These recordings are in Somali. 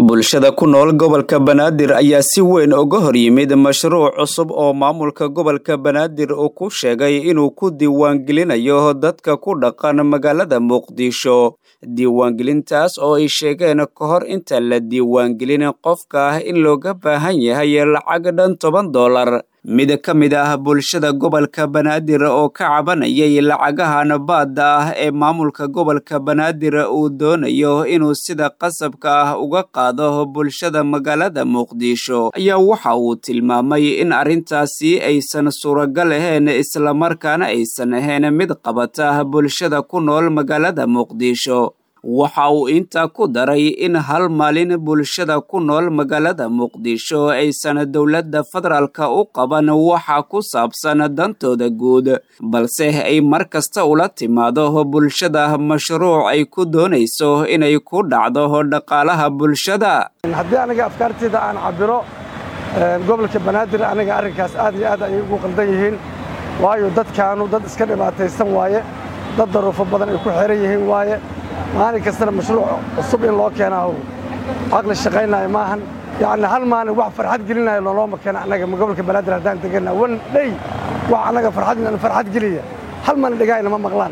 bulshada ku nool gobolka banaadir ayaa si weyn uga hor yimid mashruuc cusub oo maamulka gobolka banaadir uu ku sheegay inuu ku diiwaangelinayo dadka ku dhaqan magaalada muqdisho diiwaangelintaas oo ay sheegeen ka hor intaan la diiwaangelin qofka ah in looga baahan yahay lacag dhan toban dollar mid ka mid ah bulshada gobolka banaadir oo ka cabanayay lacagahan baadda ah ee maamulka gobolka banaadir uu doonayo inuu sida qasabka ah uga qaado bulshada magaalada muqdisho ayaa waxa uu tilmaamay in arrintaasi aysan suuragal ahayn islamarkaana aysan ahayn mid qabata bulshada ku nool magaalada muqdisho waxa uu intaa ku daray in hal maalin bulshada ku nool magaalada muqdisho aysan dowladda federaalka u qaban waxa ku saabsan dantooda guud balse ay mar kasta ula timaado bulshada mashruuc ay ku doonayso inay ku dhacdo dhaqaalaha bulshada haddii aniga afkaarteyda aan cabiro gobolka banaadir aniga arrinkaas aad iyo aad ayay ugu qaldan yihiin waayo dadkaanu dad iska dhibaataysan waaye dad daruufo badan ay ku xiran yihiin waaye maalin kastana mashruuc cusub in loo keenaaho caqli shaqaynaayo maahan yacni hal maalin wax farxad gelinayo loolooma keena annaga gobolka banaadir haddaan degana wan dhey wax annaga farxad farxad geliya hal maalin dhagaayna ma maqlaan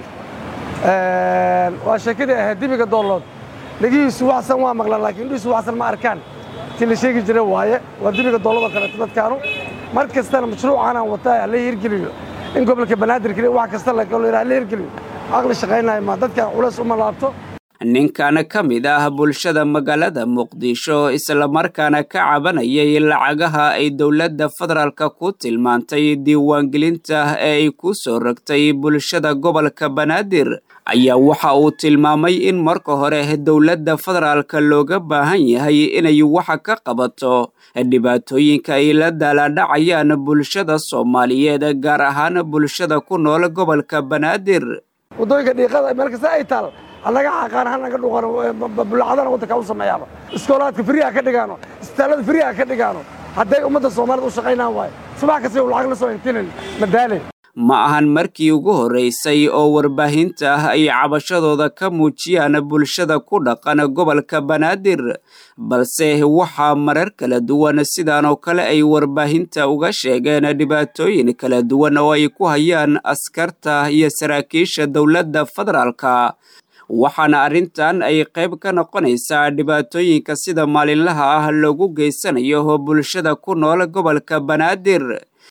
waa sheekadii ahayd dibiga doollood dhegihiisu waxsan waa maqlaan laakiin indhihiisu waxsan ma arkaan tii la sheegi jira waaye waa dibiga doolladoo kaleeto dadkaanu mar kastana mashruucaanaan wataa hala hirgeliyo in gobolka banaadir keliya wax kasta la hala hirgeliyo caqli shaqaynayo ma dadkan culays uma laabto ninkan ka mid ah bulshada magaalada muqdisho islamarkaana ka cabanayay lacagaha ay dowladda federaalka ku tilmaantay diiwaangelinta ee ay ku soo rogtay bulshada gobolka banaadir ayaa waxa uu tilmaamay in marka hore dowladda federaalka looga baahan yahay inay waxa ka qabato dhibaatooyinka ay la daalaadhacayaan bulshada soomaaliyeed gaar ahaan bulshada ku nool gobolka banaadir waddooyinka dhiiqada meel kasta ay taal hanaga xaqaan hanaga dhuqano bulacadana waddanka u sameeyaaba iskoolaadka firiha ka dhigaano isbitaallada firiha ka dhigaano hadday ummadda soomaalida u shaqaynaan waayo subax kasta u lacag la soo intinin madaale ma ahan markii ugu horraysay oo warbaahinta ah ay cabashadooda ka muujiyaan bulshada ku dhaqan gobolka banaadir balse waxaa marar kala duwan sidaan oo kale ay warbaahinta uga sheegeen dhibaatooyin kala duwan oo ay ku hayaan askarta iyo saraakiisha dowladda federaalka waxaana arrintan ay qayb ka noqonaysaa dhibaatooyinka sida maalinlaha ah loogu geysanayo bulshada ku nool gobolka banaadir